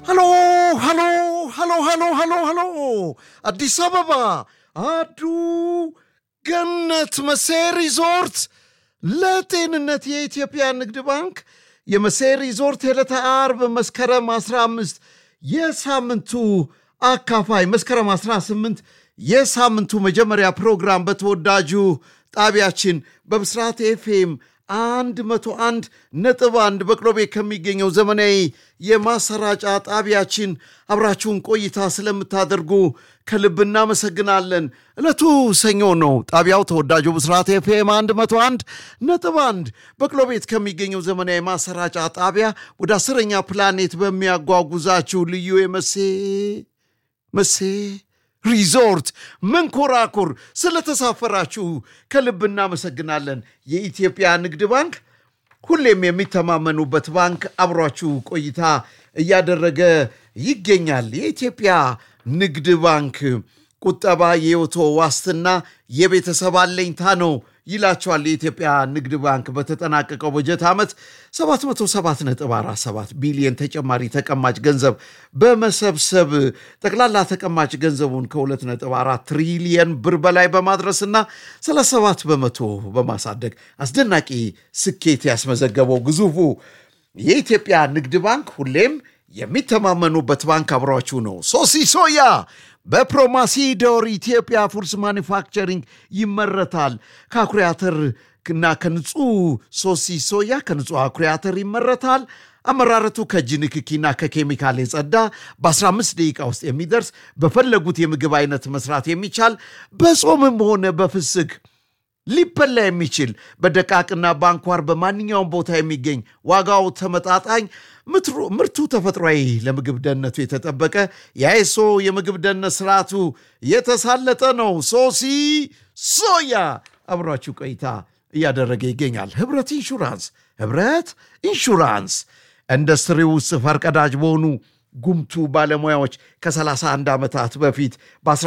ሃሎ ሃሎ ሃሎ ሃሎ ሃሎ ሃሎ አዲስ አበባ አዱ ገነት መሴ ሪዞርት ለጤንነት የኢትዮጵያ ንግድ ባንክ የመሴ ሪዞርት የዕለተ አርብ መስከረም 15 የሳምንቱ አካፋይ መስከረም 18 የሳምንቱ መጀመሪያ ፕሮግራም በተወዳጁ ጣቢያችን በብስራት ኤፍኤም አንድ መቶ አንድ ነጥብ አንድ በቅሎ ቤት ከሚገኘው ዘመናዊ የማሰራጫ ጣቢያችን አብራችሁን ቆይታ ስለምታደርጉ ከልብ እናመሰግናለን። ዕለቱ ሰኞ ነው። ጣቢያው ተወዳጁ ብስራት ኤፍኤም አንድ መቶ አንድ ነጥብ አንድ በቅሎ ቤት ከሚገኘው ዘመናዊ ማሰራጫ ጣቢያ ወደ አስረኛ ፕላኔት በሚያጓጉዛችሁ ልዩ የመሴ መሴ ሪዞርት መንኮራኩር ስለተሳፈራችሁ ከልብ እናመሰግናለን። የኢትዮጵያ ንግድ ባንክ ሁሌም የሚተማመኑበት ባንክ አብሯችሁ ቆይታ እያደረገ ይገኛል። የኢትዮጵያ ንግድ ባንክ ቁጠባ የሕይወቶ ዋስትና የቤተሰብ አለኝታ ነው ይላቸዋል። የኢትዮጵያ ንግድ ባንክ በተጠናቀቀው በጀት ዓመት 777 ቢሊዮን ተጨማሪ ተቀማጭ ገንዘብ በመሰብሰብ ጠቅላላ ተቀማጭ ገንዘቡን ከ2.4 ትሪሊየን ብር በላይ በማድረስና 37 በመቶ በማሳደግ አስደናቂ ስኬት ያስመዘገበው ግዙፉ የኢትዮጵያ ንግድ ባንክ ሁሌም የሚተማመኑበት ባንክ አብሯችሁ ነው። ሶሲ ሶያ በፕሮማሲዶር ኢትዮጵያ ፉድስ ማኒፋክቸሪንግ ይመረታል። ከአኩሪ አተር እና ከንጹህ ሶሲ ሶያ ከንጹህ አኩሪ አተር ይመረታል። አመራረቱ ከእጅ ንክኪና ከኬሚካል የጸዳ በ15 ደቂቃ ውስጥ የሚደርስ በፈለጉት የምግብ አይነት መስራት የሚቻል በጾምም ሆነ በፍስግ ሊበላ የሚችል በደቃቅና በአንኳር በማንኛውም ቦታ የሚገኝ ዋጋው ተመጣጣኝ ምርቱ ተፈጥሯዊ ለምግብ ደህንነቱ የተጠበቀ የአይሶ የምግብ ደህንነት ስርዓቱ የተሳለጠ ነው። ሶሲ ሶያ አብሯችሁ ቆይታ እያደረገ ይገኛል። ህብረት ኢንሹራንስ ህብረት ኢንሹራንስ ኢንዱስትሪ ውስጥ ፈርቀዳጅ በሆኑ ጉምቱ ባለሙያዎች ከ31 ዓመታት በፊት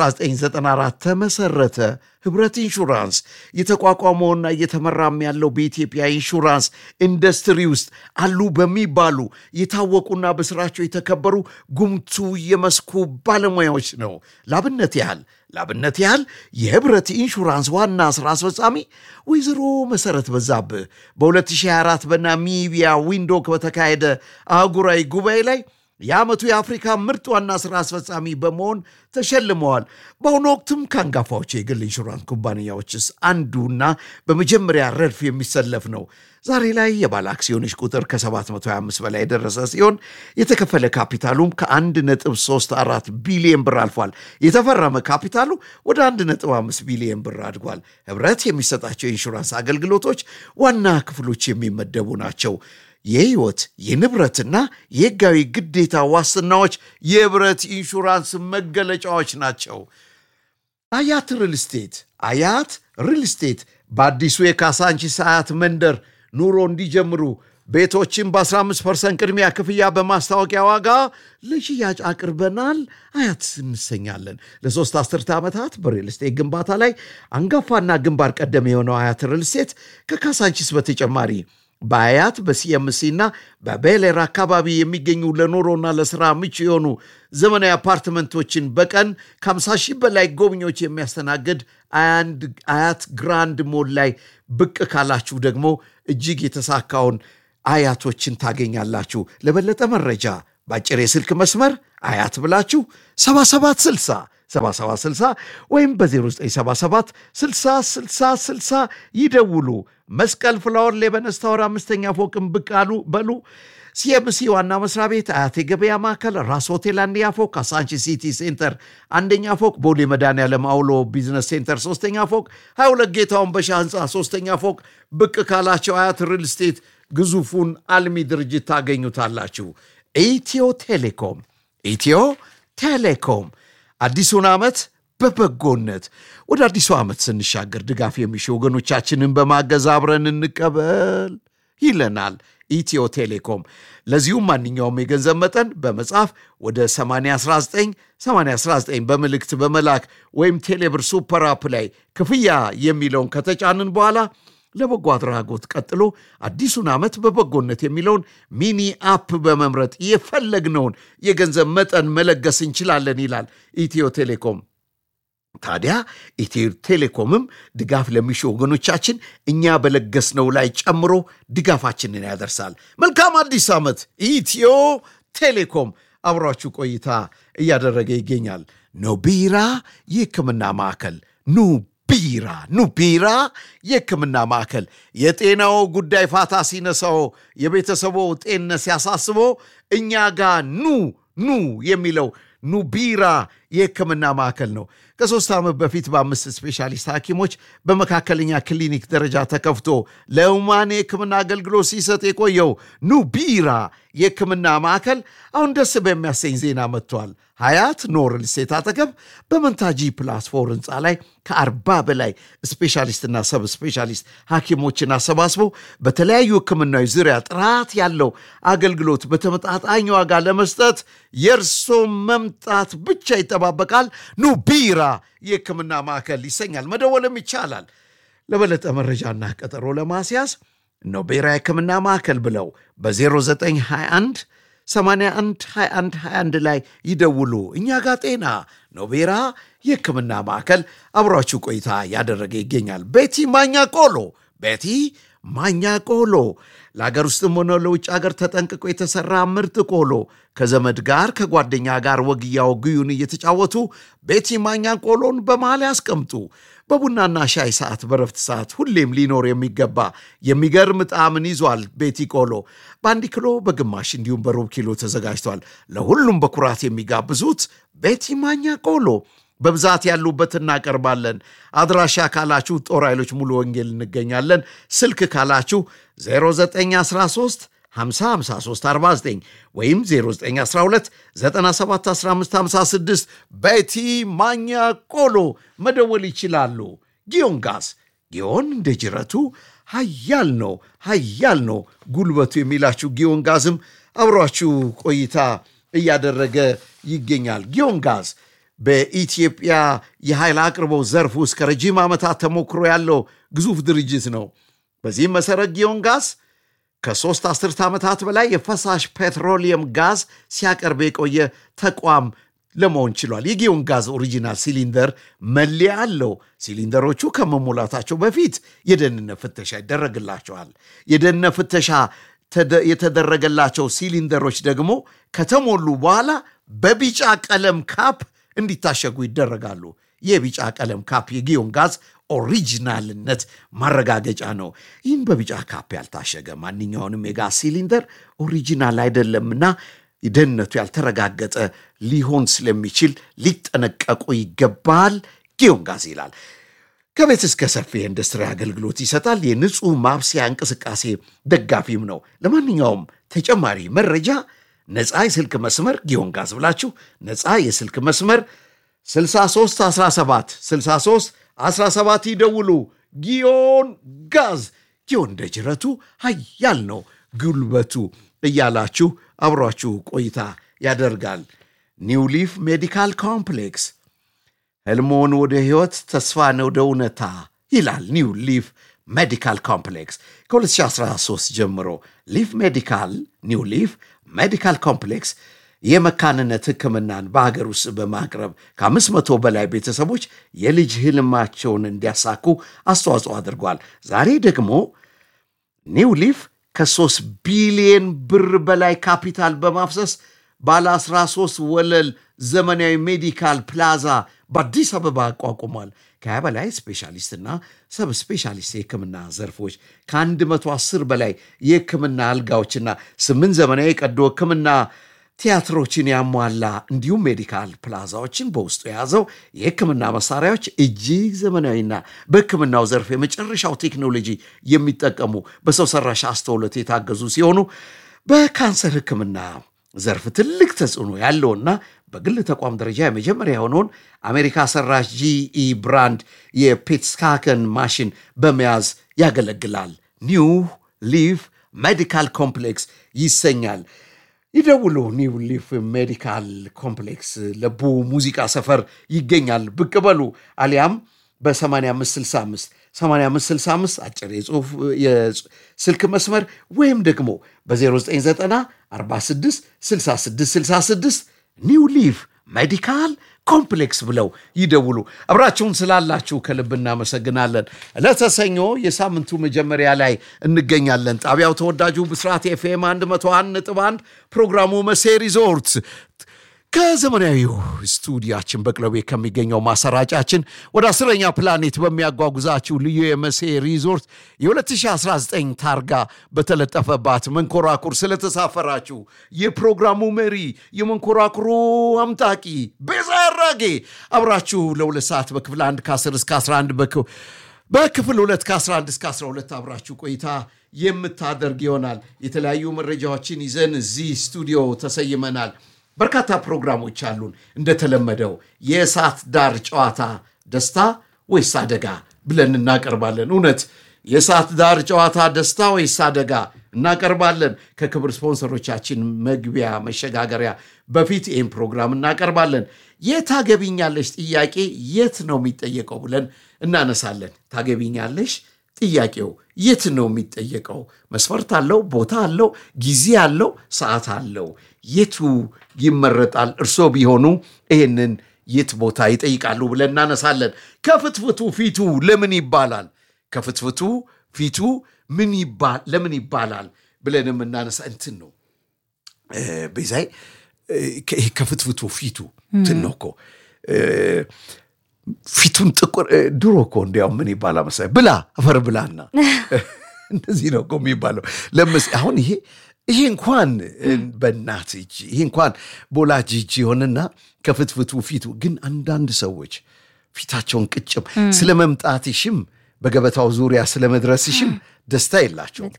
በ1994 ተመሰረተ። ህብረት ኢንሹራንስ የተቋቋመውና እየተመራም ያለው በኢትዮጵያ ኢንሹራንስ ኢንዱስትሪ ውስጥ አሉ በሚባሉ የታወቁና በስራቸው የተከበሩ ጉምቱ የመስኩ ባለሙያዎች ነው። ላብነት ያህል ላብነት ያህል የህብረት ኢንሹራንስ ዋና ስራ አስፈጻሚ ወይዘሮ መሰረት በዛብህ በ2024 በናሚቢያ ዊንዶክ በተካሄደ አህጉራዊ ጉባኤ ላይ የዓመቱ የአፍሪካ ምርጥ ዋና ሥራ አስፈጻሚ በመሆን ተሸልመዋል። በአሁኑ ወቅትም ከአንጋፋዎቹ የግል ኢንሹራንስ ኩባንያዎችስ አንዱና በመጀመሪያ ረድፍ የሚሰለፍ ነው። ዛሬ ላይ የባለ አክሲዮኖች ቁጥር ከ725 በላይ የደረሰ ሲሆን የተከፈለ ካፒታሉም ከ1.34 ቢሊዮን ብር አልፏል። የተፈረመ ካፒታሉ ወደ 1.5 ቢሊዮን ብር አድጓል። ህብረት የሚሰጣቸው የኢንሹራንስ አገልግሎቶች ዋና ክፍሎች የሚመደቡ ናቸው። የህይወት የንብረትና የህጋዊ ግዴታ ዋስትናዎች የህብረት ኢንሹራንስ መገለጫዎች ናቸው። አያት ሪል ስቴት አያት ሪል ስቴት በአዲሱ የካሳንቺስ አያት መንደር ኑሮ እንዲጀምሩ ቤቶችን በ15 ፐርሰንት ቅድሚያ ክፍያ በማስታወቂያ ዋጋ ለሽያጭ አቅርበናል። አያት እንሰኛለን። ለሶስት አስርተ ዓመታት በሪል ስቴት ግንባታ ላይ አንጋፋና ግንባር ቀደም የሆነው አያት ሪል ስቴት ከካሳንቺስ በተጨማሪ በአያት በሲኤምሲ እና በቤሌር አካባቢ የሚገኙ ለኑሮና ለስራ ምቹ የሆኑ ዘመናዊ አፓርትመንቶችን በቀን ከ50 ሺህ በላይ ጎብኚዎች የሚያስተናግድ አያት ግራንድ ሞል ላይ ብቅ ካላችሁ ደግሞ እጅግ የተሳካውን አያቶችን ታገኛላችሁ። ለበለጠ መረጃ በአጭር የስልክ መስመር አያት ብላችሁ 7760 7760 ወይም በ0977 60 60 60 ይደውሉ። መስቀል ፍላወር ሌበነስ ታወር አምስተኛ ፎቅን ብቅ አሉ በሉ። ሲኤምሲ ዋና መስሪያ ቤት አያት የገበያ ማዕከል ራስ ሆቴል አንደኛ ፎቅ፣ ካሳንቺ ሲቲ ሴንተር አንደኛ ፎቅ፣ ቦሌ መድኃኔዓለም አውሎ ቢዝነስ ሴንተር ሶስተኛ ፎቅ፣ 22 ጌታውን በሻ ህንፃ ሶስተኛ ፎቅ ብቅ ካላቸው አያት ሪል ስቴት ግዙፉን አልሚ ድርጅት ታገኙታላችሁ። ኢትዮ ቴሌኮም ኢትዮ ቴሌኮም አዲሱን ዓመት በበጎነት ወደ አዲሱ ዓመት ስንሻገር ድጋፍ የሚሹ ወገኖቻችንን በማገዝ አብረን እንቀበል ይለናል ኢትዮ ቴሌኮም። ለዚሁም ማንኛውም የገንዘብ መጠን በመጻፍ ወደ 819 819 በምልክት በመላክ ወይም ቴሌብር ሱፐር አፕ ላይ ክፍያ የሚለውን ከተጫንን በኋላ ለበጎ አድራጎት ቀጥሎ አዲሱን ዓመት በበጎነት የሚለውን ሚኒ አፕ በመምረጥ የፈለግነውን የገንዘብ መጠን መለገስ እንችላለን ይላል ኢትዮ ቴሌኮም። ታዲያ ኢትዮ ቴሌኮምም ድጋፍ ለሚሹ ወገኖቻችን እኛ በለገስነው ላይ ጨምሮ ድጋፋችንን ያደርሳል። መልካም አዲስ ዓመት! ኢትዮ ቴሌኮም አብሯችሁ ቆይታ እያደረገ ይገኛል። ኖቢራ የሕክምና ማዕከል ኑ ቢራ ኑ ቢራ የሕክምና ማዕከል የጤናው ጉዳይ ፋታ ሲነሳው የቤተሰቦ ጤንነት ሲያሳስቦ እኛ ጋር ኑ ኑ የሚለው ኑ ቢራ የሕክምና ማዕከል ነው። ከሦስት ዓመት በፊት በአምስት ስፔሻሊስት ሐኪሞች በመካከለኛ ክሊኒክ ደረጃ ተከፍቶ ለሁማን የሕክምና አገልግሎት ሲሰጥ የቆየው ኑ ቢራ የሕክምና ማዕከል አሁን ደስ በሚያሰኝ ዜና መጥቷል። ሀያት ኖርል ሴት አጠገብ በመንታጂ ፕላስ ፎር ህንፃ ላይ ከአርባ በላይ ስፔሻሊስትና ሰብ ስፔሻሊስት ሐኪሞችን አሰባስቦ በተለያዩ ሕክምናዎች ዙሪያ ጥራት ያለው አገልግሎት በተመጣጣኝ ዋጋ ለመስጠት የእርሶ መምጣት ብቻ ይጠባበቃል። ኑ ቢራ የሕክምና ማዕከል ይሰኛል። መደወልም ይቻላል። ለበለጠ መረጃና ቀጠሮ ለማስያዝ ኖቤራ የሕክምና ማዕከል ብለው በ0921 81 21 21 ላይ ይደውሉ። እኛ ጋር ጤና ኖቤራ የሕክምና ማዕከል አብሯችሁ ቆይታ ያደረገ ይገኛል። ቤቲ ማኛ ቆሎ ቤቲ ማኛ ቆሎ ለሀገር ውስጥም ሆነ ለውጭ ሀገር ተጠንቅቆ የተሰራ ምርጥ ቆሎ ከዘመድ ጋር ከጓደኛ ጋር ወግያው ግዩን እየተጫወቱ ቤቲ ማኛ ቆሎን በመሃል ያስቀምጡ። በቡናና ሻይ ሰዓት፣ በረፍት ሰዓት ሁሌም ሊኖር የሚገባ የሚገርም ጣዕምን ይዟል። ቤቲ ቆሎ በአንድ ኪሎ በግማሽ እንዲሁም በሩብ ኪሎ ተዘጋጅቷል። ለሁሉም በኩራት የሚጋብዙት ቤቲ ማኛ ቆሎ በብዛት ያሉበት እናቀርባለን። አድራሻ ካላችሁ ጦር ኃይሎች ሙሉ ወንጌል እንገኛለን። ስልክ ካላችሁ 0913 505349 ወይም 0912 971556 ቤቲ ማኛ ቆሎ መደወል ይችላሉ። ጊዮን ጋዝ ጊዮን እንደ ጅረቱ ሀያል ነው ሀያል ነው ጉልበቱ የሚላችሁ ጊዮን ጋዝም አብሯችሁ ቆይታ እያደረገ ይገኛል። ጊዮን ጋዝ በኢትዮጵያ የኃይል አቅርቦት ዘርፍ ውስጥ ከረጅም ዓመታት ተሞክሮ ያለው ግዙፍ ድርጅት ነው። በዚህም መሠረት ጊዮን ጋዝ ከሦስት አስርት ዓመታት በላይ የፈሳሽ ፔትሮሊየም ጋዝ ሲያቀርብ የቆየ ተቋም ለመሆን ችሏል። የጊዮን ጋዝ ኦሪጂናል ሲሊንደር መለያ አለው። ሲሊንደሮቹ ከመሞላታቸው በፊት የደህንነት ፍተሻ ይደረግላቸዋል። የደህንነት ፍተሻ የተደረገላቸው ሲሊንደሮች ደግሞ ከተሞሉ በኋላ በቢጫ ቀለም ካፕ እንዲታሸጉ ይደረጋሉ። የቢጫ ቀለም ካፕ የጊዮን ጋዝ ኦሪጂናልነት ማረጋገጫ ነው። ይህም በቢጫ ካፕ ያልታሸገ ማንኛውንም የጋዝ ሲሊንደር ኦሪጂናል አይደለምና ደህንነቱ ያልተረጋገጠ ሊሆን ስለሚችል ሊጠነቀቁ ይገባል። ጊዮን ጋዝ ይላል። ከቤት እስከ ሰፊ የኢንዱስትሪ አገልግሎት ይሰጣል። የንጹህ ማብሰያ እንቅስቃሴ ደጋፊም ነው። ለማንኛውም ተጨማሪ መረጃ ነፃ የስልክ መስመር ጊዮን ጋዝ ብላችሁ ነፃ የስልክ መስመር 63 17 63 17 ይደውሉ። ጊዮን ጋዝ ጊዮን እንደ ጅረቱ ሀያል ነው ጉልበቱ እያላችሁ አብሯችሁ ቆይታ ያደርጋል። ኒው ሊፍ ሜዲካል ኮምፕሌክስ ህልሞን ወደ ሕይወት ተስፋን ወደ እውነታ ይላል። ኒው ሊፍ ሜዲካል ኮምፕሌክስ ከ2013 ጀምሮ ሊፍ ሜዲካል ኒው ሊፍ ሜዲካል ኮምፕሌክስ የመካንነት ሕክምናን በሀገር ውስጥ በማቅረብ ከአምስት መቶ በላይ ቤተሰቦች የልጅ ህልማቸውን እንዲያሳኩ አስተዋጽኦ አድርጓል። ዛሬ ደግሞ ኒው ሊፍ ከሶስት ቢሊየን ብር በላይ ካፒታል በማፍሰስ ባለ 13 ወለል ዘመናዊ ሜዲካል ፕላዛ በአዲስ አበባ አቋቁሟል። ከሀያ በላይ ስፔሻሊስትና ሰብ ስፔሻሊስት የህክምና ዘርፎች ከ110 በላይ የህክምና አልጋዎችና ስምንት ዘመናዊ የቀዶ ህክምና ቲያትሮችን ያሟላ እንዲሁም ሜዲካል ፕላዛዎችን በውስጡ የያዘው የህክምና መሳሪያዎች እጅግ ዘመናዊና በህክምናው ዘርፍ የመጨረሻው ቴክኖሎጂ የሚጠቀሙ በሰው ሰራሽ አስተውሎት የታገዙ ሲሆኑ በካንሰር ህክምና ዘርፍ ትልቅ ተጽዕኖ ያለውና በግል ተቋም ደረጃ የመጀመሪያ የሆነውን አሜሪካ ሰራሽ ጂኢ ብራንድ የፔትስካከን ማሽን በመያዝ ያገለግላል። ኒው ሊፍ ሜዲካል ኮምፕሌክስ ይሰኛል። ይደውሉ። ኒው ሊፍ ሜዲካል ኮምፕሌክስ ለቡ ሙዚቃ ሰፈር ይገኛል። ብቅ በሉ አሊያም በ8565 8565 አጭር የጽሁፍ የስልክ መስመር ወይም ደግሞ በ0990 46 66 66 ኒው ሊቭ ሜዲካል ኮምፕሌክስ ብለው ይደውሉ። አብራችሁን ስላላችሁ ከልብ እናመሰግናለን። ዕለተ ሰኞ የሳምንቱ መጀመሪያ ላይ እንገኛለን። ጣቢያው ተወዳጁ ብስራት ኤፍኤም 101 ነጥብ 1 ፕሮግራሙ መሴ ሪዞርት ከዘመናዊው ስቱዲያችን በቅለቤ ከሚገኘው ማሰራጫችን ወደ አስረኛ ፕላኔት በሚያጓጉዛችሁ ልዩ የመሴ ሪዞርት የ2019 ታርጋ በተለጠፈባት መንኮራኩር ስለተሳፈራችሁ የፕሮግራሙ መሪ የመንኮራኩሩ አምጣቂ ቤዛ ያራጌ አብራችሁ ለሁለት ሰዓት በክፍል 1 ከ10 እስከ 11 በክፍል 2 ከ11 እስከ 12 አብራችሁ ቆይታ የምታደርግ ይሆናል። የተለያዩ መረጃዎችን ይዘን እዚህ ስቱዲዮ ተሰይመናል። በርካታ ፕሮግራሞች አሉን። እንደተለመደው የእሳት ዳር ጨዋታ ደስታ ወይስ አደጋ ብለን እናቀርባለን። እውነት የእሳት ዳር ጨዋታ ደስታ ወይስ አደጋ እናቀርባለን። ከክብር ስፖንሰሮቻችን መግቢያ መሸጋገሪያ በፊት ይህን ፕሮግራም እናቀርባለን። የት ታገቢኛለሽ ጥያቄ የት ነው የሚጠየቀው ብለን እናነሳለን። ታገቢኛለሽ ጥያቄው የት ነው የሚጠየቀው? መስፈርት አለው፣ ቦታ አለው፣ ጊዜ አለው፣ ሰዓት አለው። የቱ ይመረጣል? እርሶ ቢሆኑ ይህንን የት ቦታ ይጠይቃሉ ብለን እናነሳለን። ከፍትፍቱ ፊቱ ለምን ይባላል? ከፍትፍቱ ፊቱ ምን ለምን ይባላል ብለን የምናነሳ እንትን ነው ቤዛይ ከፍትፍቱ ፊቱ እንትን ነው እኮ ፊቱን ጥቁር ድሮ እኮ እንዲያው ምን ይባላል መሰለኝ ብላ አፈር ብላና እንደዚህ ነው እኮ የሚባለው። ለምስ አሁን ይሄ ይሄ እንኳን በእናት እጅ ይሄ እንኳን በወላጅ እጅ የሆነና ከፍትፍቱ ፊቱ ግን አንዳንድ ሰዎች ፊታቸውን ቅጭም ስለ መምጣትሽም በገበታው ዙሪያ ስለ መድረስሽም ደስታ የላቸውም።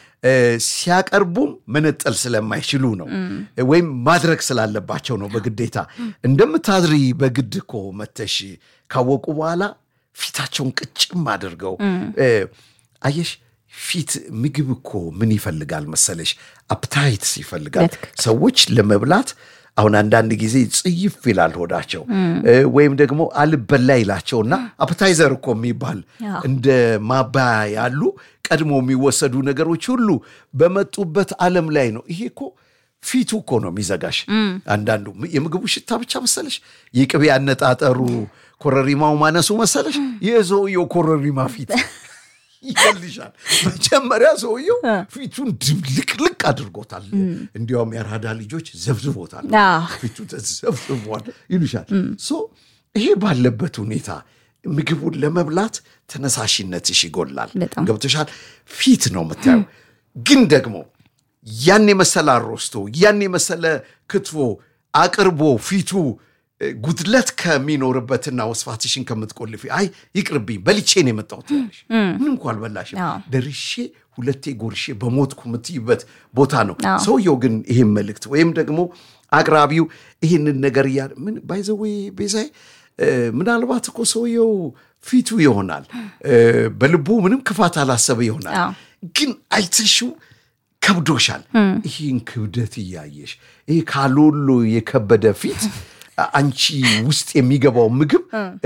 ሲያቀርቡም መነጠል ስለማይችሉ ነው፣ ወይም ማድረግ ስላለባቸው ነው በግዴታ እንደምታድሪ በግድ እኮ መተሽ ካወቁ በኋላ ፊታቸውን ቅጭም አድርገው አየሽ። ፊት ምግብ እኮ ምን ይፈልጋል መሰለሽ? አፕታይት ይፈልጋል። ሰዎች ለመብላት አሁን አንዳንድ ጊዜ ጽይፍ ይላል ሆዳቸው ወይም ደግሞ አልበላ ይላቸውና አፕታይዘር እኮ የሚባል እንደ ማባያ ያሉ ቀድሞ የሚወሰዱ ነገሮች ሁሉ በመጡበት ዓለም ላይ ነው። ይሄ እኮ ፊቱ እኮ ነው የሚዘጋሽ። አንዳንዱ የምግቡ ሽታ ብቻ መሰለሽ፣ የቅቤ አነጣጠሩ ኮረሪማው ማነሱ መሰለሽ፣ የሰውየው ኮረሪማ ፊት ይገልሻል። መጀመሪያ ሰውየው ፊቱን ድብልቅልቅ አድርጎታል። እንዲያውም የአራዳ ልጆች ዘብዝቦታል፣ ፊቱ ተዘብዝቧል ይሉሻል። ይሄ ባለበት ሁኔታ ምግቡን ለመብላት ተነሳሽነትሽ ይጎላል። ገብቶሻል። ፊት ነው የምታየው። ግን ደግሞ ያን የመሰለ አሮስቶ ያን የመሰለ ክትፎ አቅርቦ ፊቱ ጉድለት ከሚኖርበትና ወስፋትሽን ከምትቆልፊ አይ ይቅርብኝ በልቼ ነው የመጣሁት ያለሽ ምን እንኳ አልበላሽም ደርሼ ሁለቴ ጎርሼ በሞትኩ የምትይበት ቦታ ነው። ሰውየው ግን ይህን መልእክት ወይም ደግሞ አቅራቢው ይህንን ነገር እያ ምን ባይዘዌ ቤዛይ ምናልባት እኮ ሰውየው ፊቱ ይሆናል በልቡ ምንም ክፋት አላሰበ ይሆናል። ግን አይተሽው ከብዶሻል። ይህን ክብደት እያየሽ ይህ ካሎሎ የከበደ ፊት አንቺ ውስጥ የሚገባው ምግብ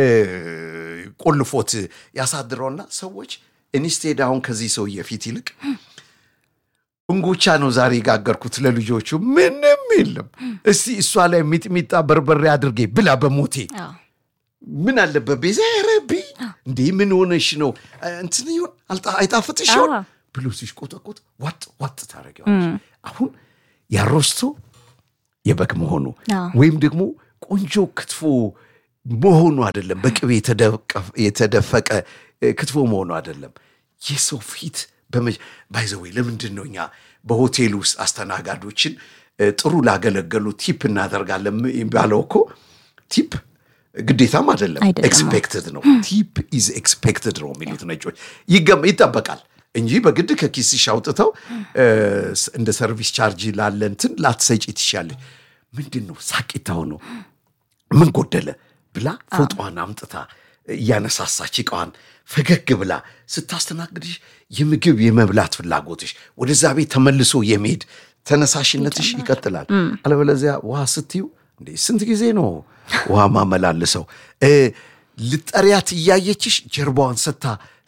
ቆልፎት ያሳድረውና ሰዎች ኢንስቴድ አሁን ከዚህ ሰውዬ ፊት ይልቅ እንጎቻ ነው ዛሬ የጋገርኩት ለልጆቹ ምንም የለም፣ እስቲ እሷ ላይ ሚጥሚጣ በርበሬ አድርጌ ብላ በሞቴ ምን አለበት ቤዛ ረቢ እንዴ ምን ሆነሽ ነው እንትን ይሆን አይጣፍጥሽ ይሆን ብሎ ሲሽቆጠቆጥ ዋጥ ዋጥ ታደርጊዋለሽ። አሁን ያሮስቶ የበግ መሆኑ ወይም ደግሞ ቆንጆ ክትፎ መሆኑ አይደለም፣ በቅቤ የተደፈቀ ክትፎ መሆኑ አይደለም። የሰው ፊት ባይዘወይ ለምንድን ነው እኛ በሆቴል ውስጥ አስተናጋዶችን ጥሩ ላገለገሉ ቲፕ እናደርጋለን የሚባለው? እኮ ቲፕ ግዴታም አይደለም፣ ኤክስፔክትድ ነው። ቲፕ ኢዝ ኤክስፔክትድ ነው የሚሉት ነጮች። ይጠበቃል እንጂ በግድ ከኪስሽ አውጥተው እንደ ሰርቪስ ቻርጅ ላለ እንትን ላትሰጪ ትሻለች። ምንድን ነው ሳቂታው ነው ምን ጎደለ ብላ ፎጧን አምጥታ እያነሳሳች እቃዋን ፈገግ ብላ ስታስተናግድሽ የምግብ የመብላት ፍላጎትሽ ወደዛ ቤት ተመልሶ የመሄድ ተነሳሽነትሽ ይቀጥላል። አለበለዚያ ውሃ ስትዩ እንዴ ስንት ጊዜ ነው ውሃ ማመላልሰው? ልጠሪያት እያየችሽ ጀርባዋን ስታ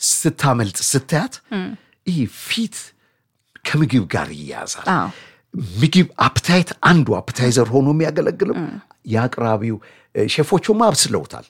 ስታመልጥ ስታያት ይህ ፊት ከምግብ ጋር ይያዛል። አዎ ምግብ አፕታይት አንዱ አፕታይዘር ሆኖ የሚያገለግልም የአቅራቢው ሼፎቹማ አብስለውታል።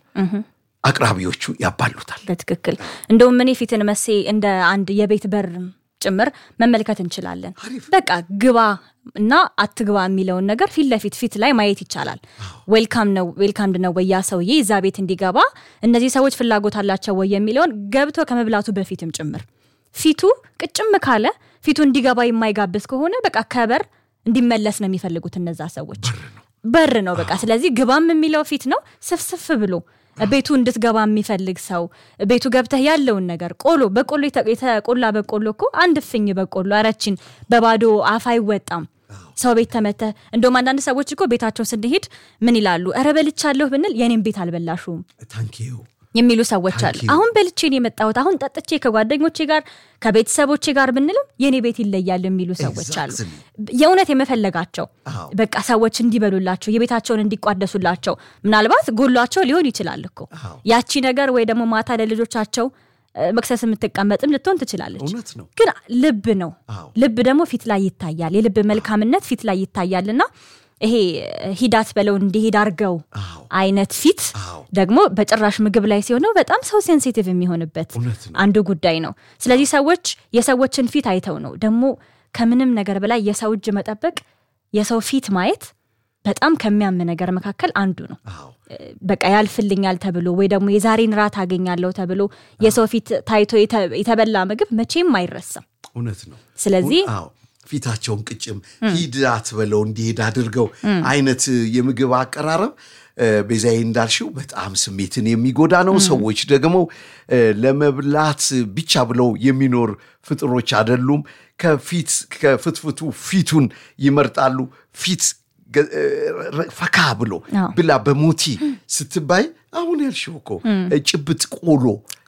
አቅራቢዎቹ ያባሉታል። በትክክል እንደውም እኔ ፊትን መሴ እንደ አንድ የቤት በር ጭምር መመልከት እንችላለን። አሪፍ። በቃ ግባ እና አትግባ የሚለውን ነገር ፊት ለፊት ፊት ላይ ማየት ይቻላል። ዌልካም ነው ዌልካምድ ነው ወይ ያ ሰውዬ እዛ ቤት እንዲገባ እነዚህ ሰዎች ፍላጎት አላቸው ወይ የሚለውን ገብቶ ከመብላቱ በፊትም ጭምር ፊቱ ቅጭም ካለ ፊቱ እንዲገባ የማይጋብዝ ከሆነ በቃ ከበር እንዲመለስ ነው የሚፈልጉት እነዛ ሰዎች። በር ነው በቃ። ስለዚህ ግባም የሚለው ፊት ነው። ስፍስፍ ብሎ ቤቱ እንድትገባ የሚፈልግ ሰው ቤቱ ገብተህ ያለውን ነገር ቆሎ በቆሎ የተ- የተቆላ በቆሎ እኮ አንድ እፍኝ በቆሎ አረችን በባዶ አፍ አይወጣም። ሰው ቤት ተመተህ እንደውም አንዳንድ ሰዎች እኮ ቤታቸው ስንሄድ ምን ይላሉ? እረ በልቻለሁ ብንል የኔም ቤት አልበላሹም ታንኪዩ የሚሉ ሰዎች አሉ። Thank you. አሁን በልቼ ነው የመጣሁት፣ አሁን ጠጥቼ ከጓደኞቼ ጋር ከቤተሰቦቼ ጋር ብንልም የኔ ቤት ይለያል የሚሉ ሰዎች አሉ። Exactly. የእውነት የመፈለጋቸው አዎ። በቃ ሰዎች እንዲበሉላቸው የቤታቸውን እንዲቋደሱላቸው ምናልባት ጎሏቸው ሊሆን ይችላል እኮ አዎ። ያቺ ነገር ወይ ደግሞ ማታ ለልጆቻቸው እ፣ መክሰስ የምትቀመጥም ልትሆን ትችላለች። እውነት ነው። ግን ልብ ነው። አዎ። ልብ ደግሞ ፊት ላይ ይታያል። የልብ መልካምነት ፊት ላይ ይታያልና ይሄ ሂዳት በለው እንዲሄድ አርገው አዎ። አይነት ፊት አዎ። ደግሞ በጭራሽ ምግብ ላይ ሲሆነው በጣም ሰው ሴንሲቲቭ የሚሆንበት እውነት ነው። አንዱ ጉዳይ ነው። ስለዚህ ሰዎች የሰዎችን ፊት አይተው ነው ደግሞ ከምንም ነገር በላይ የሰው እጅ መጠበቅ የሰው ፊት ማየት በጣም ከሚያም ነገር መካከል አንዱ ነው። አዎ በቃ ያልፍልኛል ተብሎ ወይ ደግሞ የዛሬን ራት አገኛለሁ ተብሎ የሰው ፊት ታይቶ የተ- የተበላ ምግብ መቼም አይረሳም። እውነት ነው። ስለዚህ አዎ ፊታቸውን ቅጭም ሂድ አትበለው እንዲሄድ አድርገው አይነት የምግብ አቀራረብ እ፣ ቤዛዬ እንዳልሽው በጣም ስሜትን የሚጎዳ ነው። ሰዎች ደግሞ እ፣ ለመብላት ብቻ ብለው የሚኖር ፍጥሮች አይደሉም። ከፊት ከፍትፍቱ ፊቱን ይመርጣሉ። ፊት ገ- እ፣ ረ- ፈካ ብሎ አዎ። ብላ በሞቲ ስትባይ አሁን ያልሽው እኮ ጭብጥ ቆሎ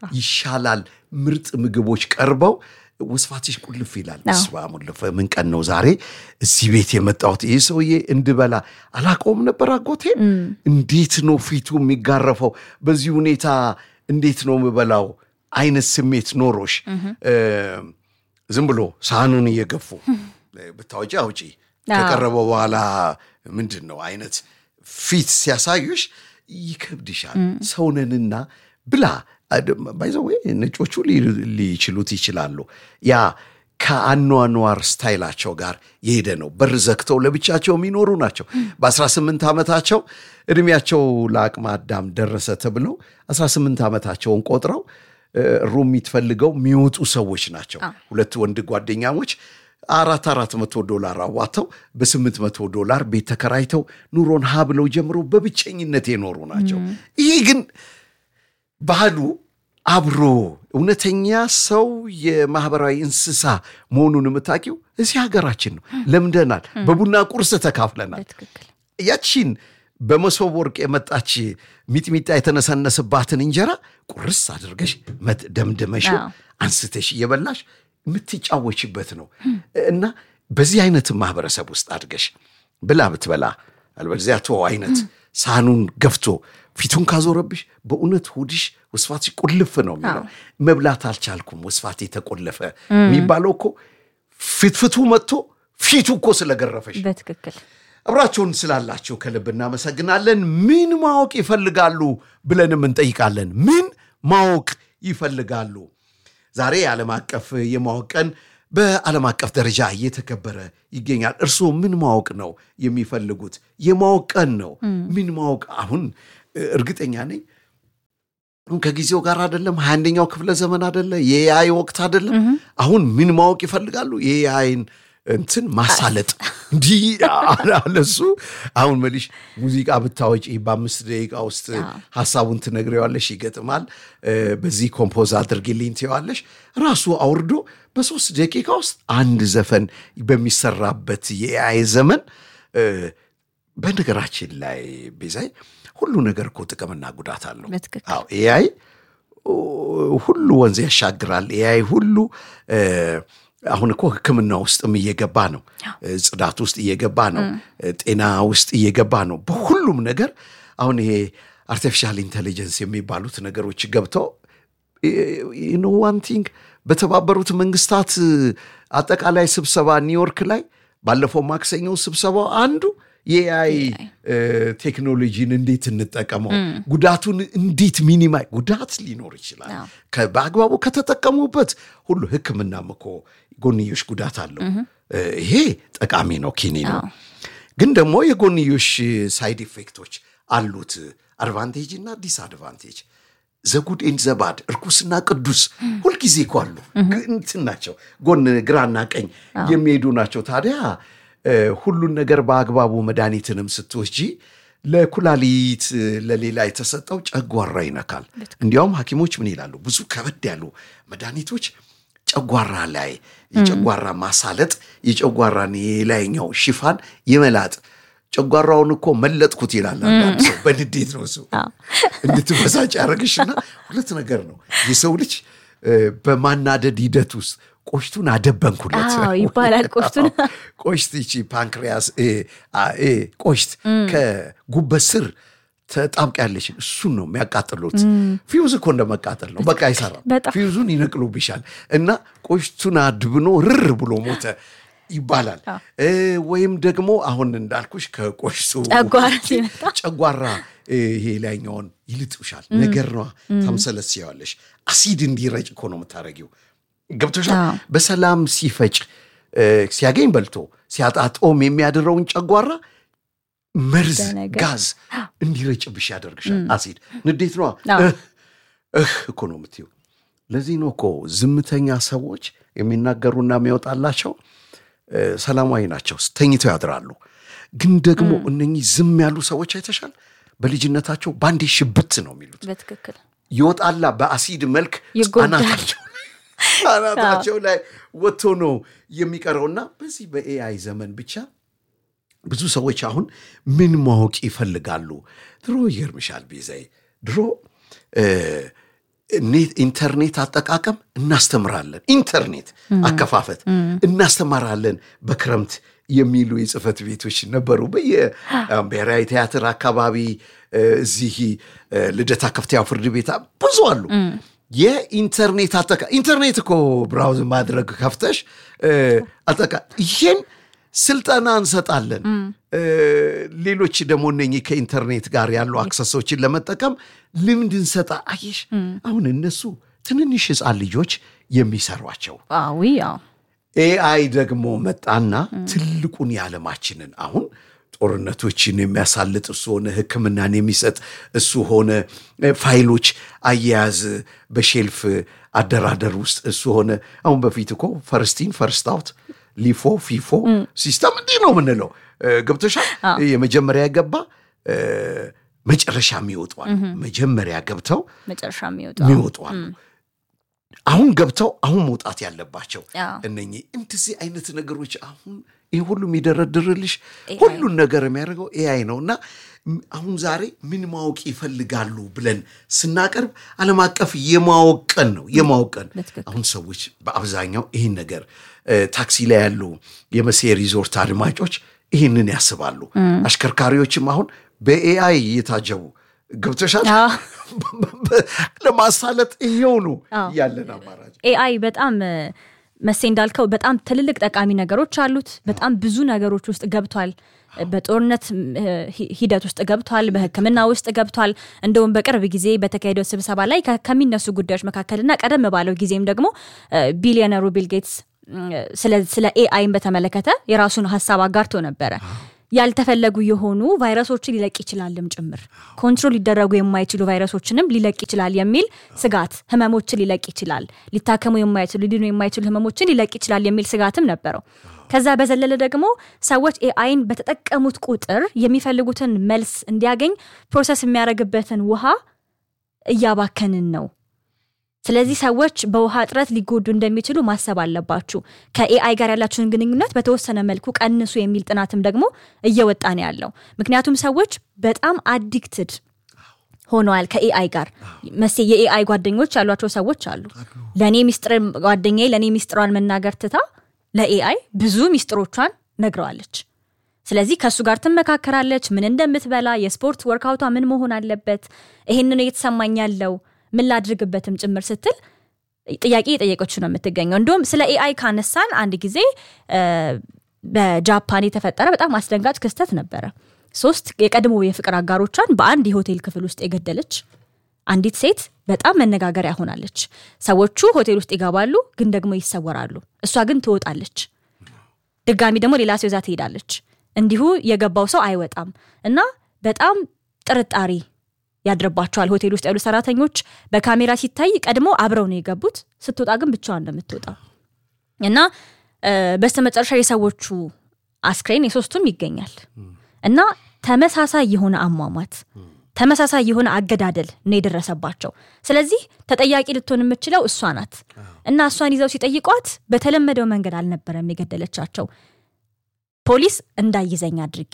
ይሻላል። ምርጥ ምግቦች ቀርበው ውስፋትሽ ቁልፍ ይላል። አዎ። ስባ ሙልፈ ምን ቀን ነው ዛሬ እዚህ ቤት የመጣሁት? ይህ ሰውዬ እንድበላ አላውቀውም ነበር። አጎቴ እንዴት ነው ፊቱ የሚጋረፈው? በዚህ ሁኔታ እንዴት ነው የምበላው አይነት ስሜት ኖሮሽ እ፣ ዝም ብሎ ሳህኑን እየገፉ ብታወጪ አውጪ ከቀረበ በኋላ ምንድን ነው አይነት ፊት ሲያሳዩሽ ይከብድሻል። ሰውነንና ብላ ባይዘው ነጮቹ ሊ- ሊችሉት ይችላሉ። ያ ከአኗኗር ስታይላቸው ጋር የሄደ ነው። በር ዘግተው ለብቻቸው የሚኖሩ ናቸው። በ18 ዓመታቸው እድሜያቸው ለአቅመ አዳም ደረሰ ተብለው 18 ዓመታቸውን ቆጥረው እ፣ ሩም የምትፈልገው የሚወጡ ሰዎች ናቸው። ሁለት ወንድ ጓደኛሞች አራት አራት መቶ ዶላር አዋተው በስምንት መቶ ዶላር ቤት ተከራይተው ኑሮን ሀ ብለው ጀምረው በብቸኝነት የኖሩ ናቸው። ይሄ ግን ባህሉ አብሮ እውነተኛ ሰው የማህበራዊ እንስሳ መሆኑን የምታውቂው እዚህ ሀገራችን ነው። ለምደናል። በቡና ቁርስ ተካፍለናል። በትክክል ያቺን በመሶብ ወርቅ የመጣች ሚጥሚጣ የተነሰነስባትን እንጀራ ቁርስ አድርገሽ መት- ደምድመሽው አዎ። አንስተሽ እየበላሽ የምትጫወችበት ነው እና በዚህ አይነት ማህበረሰብ ውስጥ አድገሽ ብላ ብትበላ አልበለዚያ ቶ አይነት ሳህኑን ገፍቶ ፊቱን ካዞረብሽ በእውነት ሆድሽ ወስፋትሽ ቁልፍ ነው የሚለው። መብላት አልቻልኩም ወስፋት የተቆለፈ የሚባለው እኮ ፍትፍቱ መጥቶ ፊቱ እኮ ስለገረፈሽ በትክክል አብራችሁን ስላላችሁ ከልብ እናመሰግናለን። ምን ማወቅ ይፈልጋሉ ብለንም እንጠይቃለን። ምን ማወቅ ይፈልጋሉ? ዛሬ የዓለም አቀፍ የማወቅ ቀን በዓለም አቀፍ ደረጃ እየተከበረ ይገኛል። እርስዎ ምን ማወቅ ነው የሚፈልጉት? የማወቅ ቀን ነው። ምን ማወቅ አሁን እ፣ እርግጠኛ ነኝ አሁን ከጊዜው ጋር አይደለም። ሀያ አንደኛው ክፍለ ዘመን አይደለ? የኤአይ ወቅት አይደለም። አሁን ምን ማወቅ ይፈልጋሉ? የኤአይን እንትን ማሳለጥ እንዲህ አለሱ። አሁን መልሽ ሙዚቃ ብታወጪ በአምስት ደቂቃ ውስጥ ሀሳቡን ትነግሬዋለሽ፣ ይገጥማል። እ፣ በዚህ ኮምፖዝ አድርጊልኝ ትይዋለሽ። ራሱ አውርዶ በሶስት ደቂቃ ውስጥ አንድ ዘፈን በሚሰራበት የኤአይ ዘመን እ፣ በነገራችን ላይ ቤዛይ ሁሉ ነገር እኮ ጥቅምና ጉዳት አለው። በትክክል አዎ ኤአይ ሁሉ ወንዝ ያሻግራል። ኤአይ ሁሉ እ፣ አሁን እኮ ሕክምና ውስጥም እየገባ ነው። እ፣ ጽዳት ውስጥ እየገባ ነው። እ፣ ጤና ውስጥ እየገባ ነው። በሁሉም ነገር አሁን ይሄ አርቲፊሻል ኢንቴሊጀንስ የሚባሉት ነገሮች ገብተው ኖ ዋን ቲንግ በተባበሩት መንግስታት አጠቃላይ ስብሰባ ኒውዮርክ ላይ ባለፈው ማክሰኞ ስብሰባው አንዱ የኤአይ ቴክኖሎጂን እንዴት እንጠቀመው፣ ጉዳቱን እንዴት ሚኒማይ ጉዳት ሊኖር ይችላል። በአግባቡ ከተጠቀሙበት ሁሉ ሕክምናም እኮ ጎንዮሽ ጉዳት አለው። ይሄ ጠቃሚ ነው፣ ኪኒ ነው። ግን ደግሞ የጎንዮሽ ሳይድ ኢፌክቶች አሉት፣ አድቫንቴጅ እና ዲስአድቫንቴጅ ዘጉድ ኤንድ ዘባድ እርኩስና ቅዱስ ሁልጊዜ እኮ አሉ። እንትን ናቸው፣ ጎን ግራና ቀኝ የሚሄዱ ናቸው። ታዲያ ሁሉን ነገር በአግባቡ መድኃኒትንም ስትወስጂ ለኩላሊት ለሌላ የተሰጠው ጨጓራ ይነካል። እንዲያውም ሐኪሞች ምን ይላሉ? ብዙ ከበድ ያሉ መድኃኒቶች ጨጓራ ላይ የጨጓራ ማሳለጥ የጨጓራን የላይኛው ሽፋን የመላጥ ጨጓራውን እኮ መለጥኩት ይላል አንዳንድ ሰው። በንዴት ነው እሱ እንድትበሳጭ ያደረግሽና ሁለት ነገር ነው የሰው ልጅ በማናደድ ሂደት ውስጥ ቆሽቱን አደበንኩለት ይባላል። ቆሽቱን ቆሽት ይቺ ፓንክሪያስ ቆሽት ከጉበት ስር ተጣብቂያለሽ። እሱን ነው የሚያቃጥሉት። ፊውዝ እኮ እንደመቃጠል ነው። በቃ አይሰራም። ፊውዙን ይነቅሉብሻል እና ቆሽቱን አድብኖ ርር ብሎ ሞተ ይባላል። ወይም ደግሞ አሁን እንዳልኩሽ ከቆሽቱ ጨጓራ ይሄ ላይኛውን ይልጥሻል። ነገር ነዋ ታምሰለስያዋለሽ። አሲድ እንዲረጭ እኮ ነው የምታደርጊው። ገብቶሻል። በሰላም ሲፈጭ ሲያገኝ በልቶ ሲያጣጦም የሚያድረውን ጨጓራ መርዝ ጋዝ እንዲረጭብሽ ያደርግሻል። አሲድ ንዴት ነዋ። እህ እኮ ነው የምትይው። ለዚህ ነው እኮ ዝምተኛ ሰዎች የሚናገሩና የሚወጣላቸው ሰላማዊ ናቸው፣ ተኝተው ያድራሉ። ግን ደግሞ እነኚህ ዝም ያሉ ሰዎች አይተሻል፣ በልጅነታቸው ባንዴ ሽብት ነው የሚሉት። በትክክል ይወጣላ በአሲድ መልክ አናታቸው አናታቸው ላይ ወጥቶ ነው የሚቀረውና በዚህ በኤአይ ዘመን ብቻ ብዙ ሰዎች አሁን ምን ማወቅ ይፈልጋሉ? ድሮ ይገርምሻል ቤዛዬ፣ ድሮ ኢንተርኔት አጠቃቀም እናስተምራለን። ኢንተርኔት አከፋፈት እናስተምራለን በክረምት የሚሉ የጽህፈት ቤቶች ነበሩ። በየብሔራዊ ቲያትር አካባቢ፣ እዚህ ልደታ ከፍተኛ ፍርድ ቤት ብዙ አሉ። የኢንተርኔት አጠቃ ኢንተርኔት እኮ ብራውዝ ማድረግ ከፍተሽ አጠቃ ይሄን ስልጠና እንሰጣለን። ሌሎች ደግሞ እነኚህ ከኢንተርኔት ጋር ያሉ አክሰሶችን ለመጠቀም ልምድ እንሰጣ። አየሽ አሁን እነሱ ትንንሽ ህፃን ልጆች የሚሰሯቸው ኤአይ ደግሞ መጣና ትልቁን የዓለማችንን አሁን ጦርነቶችን የሚያሳልጥ እሱ ሆነ፣ ሕክምናን የሚሰጥ እሱ ሆነ፣ ፋይሎች አያያዝ በሼልፍ አደራደር ውስጥ እሱ ሆነ። አሁን በፊት እኮ ፈርስቲን ፈርስት አውት ሊፎ ፊፎ ሲስተም እንዲህ ነው የምንለው። ገብቶሻል? የመጀመሪያ ገባ መጨረሻ የሚወጧል። መጀመሪያ ገብተው መጨረሻ የሚወጧል። አሁን ገብተው አሁን መውጣት ያለባቸው እነኚህ እንደዚህ አይነት ነገሮች አሁን ይህ ሁሉ የሚደረድርልሽ ሁሉን ነገር የሚያደርገው ኤአይ ነው እና አሁን ዛሬ ምን ማወቅ ይፈልጋሉ ብለን ስናቀርብ ዓለም አቀፍ የማወቀን ነው የማወቀን አሁን ሰዎች በአብዛኛው ይህን ነገር ታክሲ ላይ ያሉ የመሴ ሪዞርት አድማጮች ይህንን ያስባሉ። አሽከርካሪዎችም አሁን በኤአይ እየታጀቡ ገብተሻል ለማሳለጥ ይሄው ነው ያለን አማራጭ። ኤአይ በጣም መሴ እንዳልከው በጣም ትልልቅ ጠቃሚ ነገሮች አሉት። በጣም ብዙ ነገሮች ውስጥ ገብቷል። በጦርነት ሂደት ውስጥ ገብቷል። በሕክምና ውስጥ ገብቷል። እንደውም በቅርብ ጊዜ በተካሄደው ስብሰባ ላይ ከሚነሱ ጉዳዮች መካከልና ቀደም ባለው ጊዜም ደግሞ ቢሊዮነሩ ቢል ጌትስ ስለ ኤአይን በተመለከተ የራሱን ሀሳብ አጋርቶ ነበረ። ያልተፈለጉ የሆኑ ቫይረሶችን ሊለቅ ይችላልም ጭምር ኮንትሮል ሊደረጉ የማይችሉ ቫይረሶችንም ሊለቅ ይችላል የሚል ስጋት፣ ህመሞችን ሊለቅ ይችላል፣ ሊታከሙ የማይችሉ ሊድኑ የማይችሉ ህመሞችን ሊለቅ ይችላል የሚል ስጋትም ነበረው። ከዛ በዘለለ ደግሞ ሰዎች ኤአይን በተጠቀሙት ቁጥር የሚፈልጉትን መልስ እንዲያገኝ ፕሮሰስ የሚያደርግበትን ውሃ እያባከንን ነው። ስለዚህ ሰዎች በውሃ እጥረት ሊጎዱ እንደሚችሉ ማሰብ አለባችሁ። ከኤአይ ጋር ያላችሁን ግንኙነት በተወሰነ መልኩ ቀንሱ የሚል ጥናትም ደግሞ እየወጣ ነው ያለው። ምክንያቱም ሰዎች በጣም አዲክትድ ሆነዋል ከኤአይ ጋር። መሴ የኤአይ ጓደኞች ያሏቸው ሰዎች አሉ። ለእኔ ሚስጥር ጓደኛዬ ለእኔ ሚስጥሯን መናገር ትታ ለኤአይ ብዙ ሚስጥሮቿን ነግረዋለች። ስለዚህ ከእሱ ጋር ትመካከራለች፣ ምን እንደምትበላ፣ የስፖርት ወርክአውቷ ምን መሆን አለበት፣ ይሄንን እየተሰማኝ ያለው ምን ላድርግበትም ጭምር ስትል ጥያቄ የጠየቀችው ነው የምትገኘው። እንዲሁም ስለ ኤአይ ካነሳን አንድ ጊዜ በጃፓን የተፈጠረ በጣም አስደንጋጭ ክስተት ነበረ። ሶስት የቀድሞ የፍቅር አጋሮቿን በአንድ የሆቴል ክፍል ውስጥ የገደለች አንዲት ሴት በጣም መነጋገሪያ ሆናለች። ሰዎቹ ሆቴል ውስጥ ይገባሉ፣ ግን ደግሞ ይሰወራሉ። እሷ ግን ትወጣለች። ድጋሚ ደግሞ ሌላ ሰው ይዛ ትሄዳለች። እንዲሁ የገባው ሰው አይወጣም እና በጣም ጥርጣሬ ያድርባቸዋል። ሆቴል ውስጥ ያሉ ሰራተኞች በካሜራ ሲታይ ቀድሞ አብረው ነው የገቡት። ስትወጣ ግን ብቻዋን ነው የምትወጣው እና በስተመጨረሻ የሰዎቹ አስክሬን የሶስቱም ይገኛል እና ተመሳሳይ የሆነ አሟሟት ተመሳሳይ የሆነ አገዳደል ነው የደረሰባቸው። ስለዚህ ተጠያቂ ልትሆን የምችለው እሷ ናት እና እሷን ይዘው ሲጠይቋት በተለመደው መንገድ አልነበረም የገደለቻቸው። ፖሊስ እንዳይዘኝ አድርጌ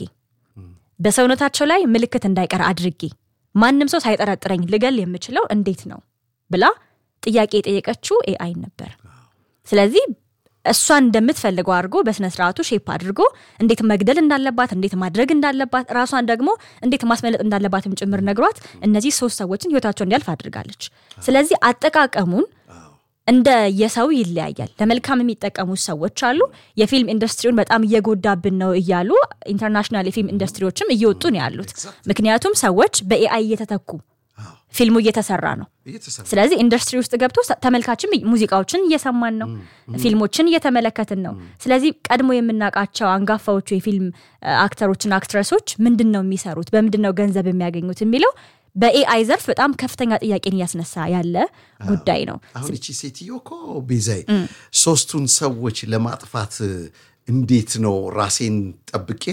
በሰውነታቸው ላይ ምልክት እንዳይቀር አድርጌ ማንም ሰው ሳይጠረጥረኝ ልገል የምችለው እንዴት ነው ብላ ጥያቄ የጠየቀችው ኤአይ ነበር። ስለዚህ እሷን እንደምትፈልገው አድርጎ በስነ ስርዓቱ ሼፕ አድርጎ እንዴት መግደል እንዳለባት፣ እንዴት ማድረግ እንዳለባት፣ ራሷን ደግሞ እንዴት ማስመለጥ እንዳለባትም ጭምር ነግሯት እነዚህ ሶስት ሰዎችን ህይወታቸው እንዲያልፍ አድርጋለች። ስለዚህ አጠቃቀሙን እንደ የሰው ይለያያል። ለመልካም የሚጠቀሙ ሰዎች አሉ። የፊልም ኢንዱስትሪውን በጣም እየጎዳብን ነው እያሉ ኢንተርናሽናል የፊልም ኢንዱስትሪዎችም እየወጡ ነው ያሉት። ምክንያቱም ሰዎች በኤአይ እየተተኩ ፊልሙ እየተሰራ ነው። ስለዚህ ኢንዱስትሪ ውስጥ ገብቶ ተመልካችም ሙዚቃዎችን እየሰማን ነው፣ ፊልሞችን እየተመለከትን ነው። ስለዚህ ቀድሞ የምናውቃቸው አንጋፋዎቹ የፊልም አክተሮችና አክትረሶች ምንድን ነው የሚሰሩት፣ በምንድን ነው ገንዘብ የሚያገኙት የሚለው በኤአይ ዘርፍ በጣም ከፍተኛ ጥያቄን እያስነሳ ያለ ጉዳይ ነው። አሁን እቺ ሴትዮ እኮ ቤዛይ ሶስቱን ሰዎች ለማጥፋት እንዴት ነው ራሴን ጠብቄ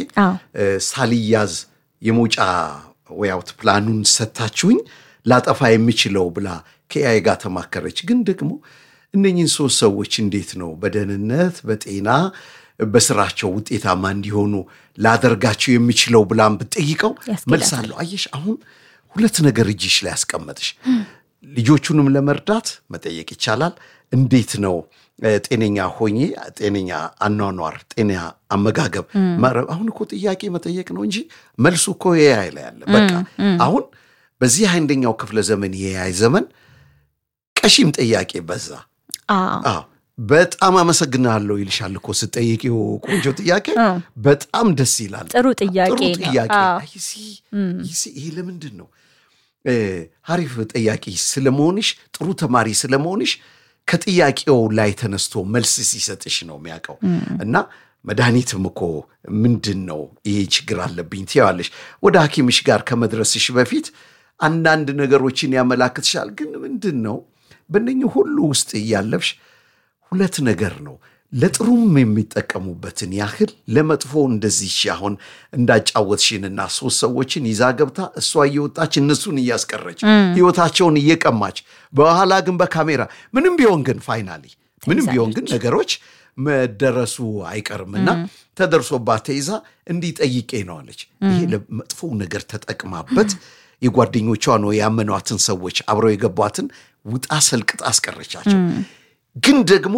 ሳልያዝ የመውጫ ወይ አውት ፕላኑን ሰታችሁኝ ላጠፋ የሚችለው ብላ ከኤአይ ጋር ተማከረች። ግን ደግሞ እነኝህን ሶስት ሰዎች እንዴት ነው በደህንነት በጤና በስራቸው ውጤታማ እንዲሆኑ ላደርጋቸው የሚችለው ብላን ብትጠይቀው መልሳለሁ። አየሽ አሁን ሁለት ነገር እጅሽ ላይ ያስቀመጥሽ። ልጆቹንም ለመርዳት መጠየቅ ይቻላል። እንዴት ነው ጤነኛ ሆኜ ጤነኛ አኗኗር፣ ጤና አመጋገብ። አሁን እኮ ጥያቄ መጠየቅ ነው እንጂ መልሱ እኮ የኤአይ ላይ አለ። በቃ አሁን በዚህ አንደኛው ክፍለ ዘመን የኤአይ ዘመን ቀሺም ጥያቄ በዛ። አዎ በጣም አመሰግናለሁ ይልሻል እኮ ስጠይቂው። ቆንጆ ጥያቄ፣ በጣም ደስ ይላል። ጥሩ ጥያቄ ጥሩ ጥያቄ። ይሄ ለምንድን ነው ሀሪፍ ጠያቂ ስለመሆንሽ ጥሩ ተማሪ ስለመሆንሽ ከጥያቄው ላይ ተነስቶ መልስ ሲሰጥሽ ነው የሚያውቀው። እና መድኃኒትም እኮ ምንድን ነው ይሄ ችግር አለብኝ ትያዋለሽ። ወደ ሐኪምሽ ጋር ከመድረስሽ በፊት አንዳንድ ነገሮችን ያመላክትሻል። ግን ምንድን ነው በእነኝህ ሁሉ ውስጥ እያለፍሽ ሁለት ነገር ነው ለጥሩም የሚጠቀሙበትን ያህል ለመጥፎ እንደዚህ አሁን እንዳጫወትሽንና ሶስት ሰዎችን ይዛ ገብታ እሷ እየወጣች እነሱን እያስቀረች ህይወታቸውን እየቀማች በኋላ ግን በካሜራ ምንም ቢሆን ግን ፋይናሊ ምንም ቢሆን ግን ነገሮች መደረሱ አይቀርም እና ተደርሶባት ተይዛ እንዲህ ጠይቄ ነው አለች። ይሄ ለመጥፎ ነገር ተጠቅማበት የጓደኞቿ ነው ያመኗትን ሰዎች አብረው የገቧትን ውጣ ሰልቅጣ አስቀረቻቸው። ግን ደግሞ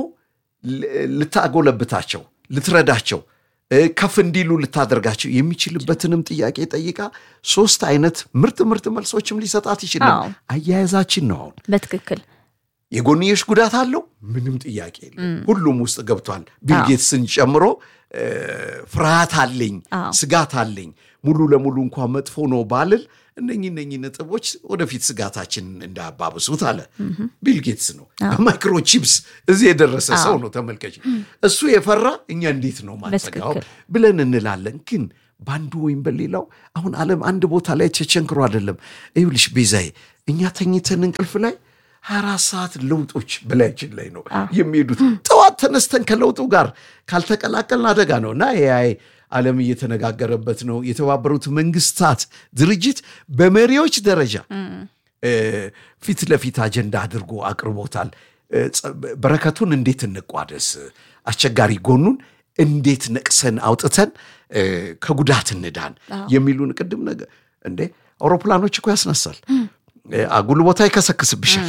ልታጎለብታቸው፣ ልትረዳቸው፣ ከፍ እንዲሉ ልታደርጋቸው የሚችልበትንም ጥያቄ ጠይቃ ሶስት አይነት ምርጥ ምርጥ መልሶችም ሊሰጣት ይችላል። አያያዛችን ነው አሁን በትክክል የጎንዮሽ ጉዳት አለው፣ ምንም ጥያቄ የለም። ሁሉም ውስጥ ገብቷል። ቢልጌትስን ጨምሮ ፍርሃት አለኝ፣ ስጋት አለኝ ሙሉ ለሙሉ እንኳ መጥፎ ነው ባልል እነኚህ እነኚህ ነጥቦች ወደፊት ስጋታችን እንዳያባብሱት አለ ቢልጌትስ ነው። በማይክሮቺፕስ እዚህ የደረሰ ሰው ነው። ተመልከች፣ እሱ የፈራ እኛ እንዴት ነው ማንሰጋው ብለን እንላለን። ግን በአንዱ ወይም በሌላው አሁን ዓለም አንድ ቦታ ላይ ተቸንክሮ አይደለም። ይኸውልሽ ቤዛዬ፣ እኛ ተኝተን እንቅልፍ ላይ ሀያ አራት ሰዓት ለውጦች በላያችን ላይ ነው የሚሄዱት። ጠዋት ተነስተን ከለውጡ ጋር ካልተቀላቀልን አደጋ ነው እና ኤአይ ዓለም እየተነጋገረበት ነው። የተባበሩት መንግስታት ድርጅት በመሪዎች ደረጃ ፊት ለፊት አጀንዳ አድርጎ አቅርቦታል። በረከቱን እንዴት እንቋደስ፣ አስቸጋሪ ጎኑን እንዴት ነቅሰን አውጥተን ከጉዳት እንዳን የሚሉን ቅድም ነገር እንዴ አውሮፕላኖች እኮ ያስነሳል አጉል ቦታ ይከሰክስብሻል።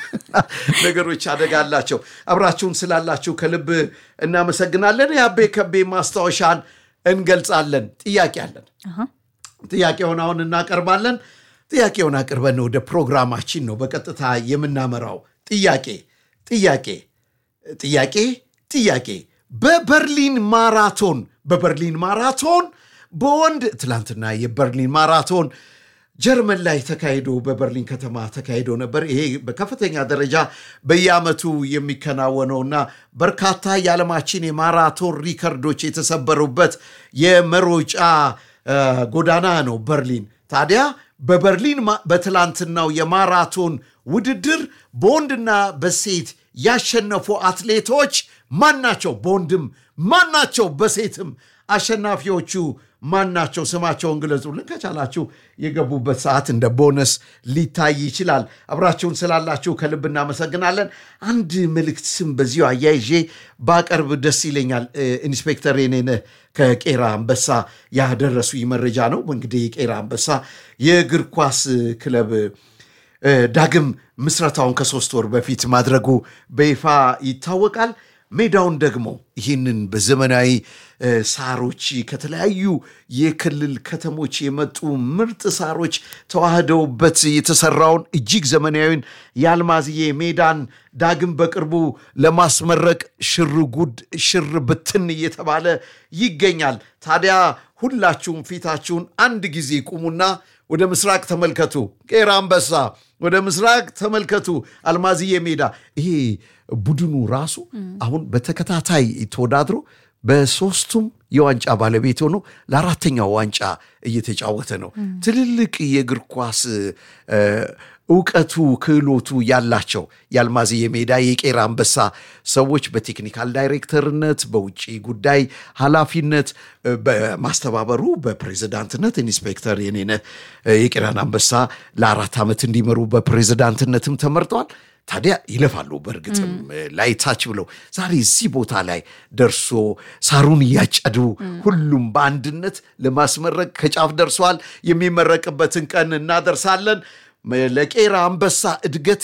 ነገሮች አደጋ አላቸው። አብራችሁን ስላላችሁ ከልብ እናመሰግናለን። የአቤ ከቤ ማስታወሻን እንገልጻለን። ጥያቄ አለን። ጥያቄውን አሁን እናቀርባለን። ጥያቄውን አቅርበን ወደ ፕሮግራማችን ነው በቀጥታ የምናመራው። ጥያቄ ጥያቄ ጥያቄ ጥያቄ በበርሊን ማራቶን በበርሊን ማራቶን በወንድ ትላንትና የበርሊን ማራቶን ጀርመን ላይ ተካሂዶ በበርሊን ከተማ ተካሂዶ ነበር። ይሄ በከፍተኛ ደረጃ በየዓመቱ የሚከናወነውና በርካታ የዓለማችን የማራቶን ሪከርዶች የተሰበሩበት የመሮጫ ጎዳና ነው በርሊን። ታዲያ በበርሊን በትላንትናው የማራቶን ውድድር በወንድና በሴት ያሸነፉ አትሌቶች ማን ናቸው? በወንድም ማን ናቸው? በሴትም አሸናፊዎቹ ማን ናቸው? ስማቸውን ግለጹልን። ከቻላችሁ የገቡበት ሰዓት እንደ ቦነስ ሊታይ ይችላል። አብራችሁን ስላላችሁ ከልብ እናመሰግናለን። አንድ መልእክት ስም በዚሁ አያይዤ ባቀርብ ደስ ይለኛል። ኢንስፔክተር የኔነህ ከቄራ አንበሳ ያደረሱኝ መረጃ ነው። እንግዲህ የቄራ አንበሳ የእግር ኳስ ክለብ ዳግም ምስረታውን ከሶስት ወር በፊት ማድረጉ በይፋ ይታወቃል። ሜዳውን ደግሞ ይህንን በዘመናዊ ሳሮች ከተለያዩ የክልል ከተሞች የመጡ ምርጥ ሳሮች ተዋህደውበት የተሰራውን እጅግ ዘመናዊን የአልማዝዬ ሜዳን ዳግም በቅርቡ ለማስመረቅ ሽር ጉድ ሽር ብትን እየተባለ ይገኛል። ታዲያ ሁላችሁም ፊታችሁን አንድ ጊዜ ቁሙና ወደ ምስራቅ ተመልከቱ። ቄራ አንበሳ ወደ ምስራቅ ተመልከቱ። አልማዝዬ ሜዳ ይሄ ቡድኑ ራሱ አሁን በተከታታይ ተወዳድሮ በሶስቱም የዋንጫ ባለቤት ሆኖ ለአራተኛው ዋንጫ እየተጫወተ ነው። ትልልቅ የእግር ኳስ እውቀቱ ክህሎቱ ያላቸው የአልማዝዬ ሜዳ የቄራ አንበሳ ሰዎች በቴክኒካል ዳይሬክተርነት፣ በውጭ ጉዳይ ኃላፊነት፣ በማስተባበሩ በፕሬዚዳንትነት ኢንስፔክተር የኔነህ የቄራን አንበሳ ለአራት ዓመት እንዲመሩ በፕሬዚዳንትነትም ተመርጠዋል። ታዲያ ይለፋሉ። በእርግጥም ላይታች ብለው ዛሬ እዚህ ቦታ ላይ ደርሶ ሳሩን እያጨዱ ሁሉም በአንድነት ለማስመረቅ ከጫፍ ደርሰዋል። የሚመረቅበትን ቀን እናደርሳለን። ለቄራ አንበሳ እድገት